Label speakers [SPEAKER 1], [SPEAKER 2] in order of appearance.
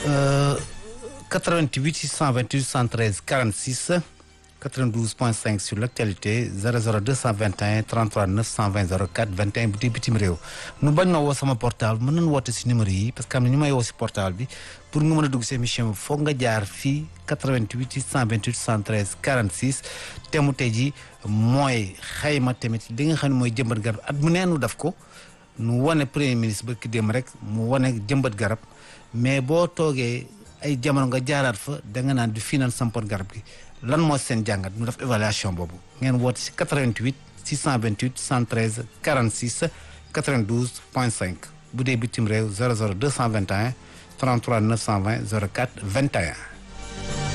[SPEAKER 1] 88 628 113 46 92.5 sur l'actualité 00 221 33 920 04 21 bu dee bitim réew nu bañ ma woo sama portable mën nañu woote si numéro yi parce que am na ñu may woo si portable bi pour nga mën a dugg si émission bi foog nga jaar fii 88 628 113 46 te mu tey ji mooy xayma tamit li nga xam ne mooy jëmbat garab at mu neenu daf ko nu wane premier ministre ba ki dem rek mu wane jëmbat garab mais boo toogee ay jamono nga jaaraat fa da nga naan du fii naan sampoon garab gi lan moo seen jàngat mu def évaluation boobu ngeen woote si 88 628 113 46 92 point 5 bu dee bitim réew 00 221 33 920 04 21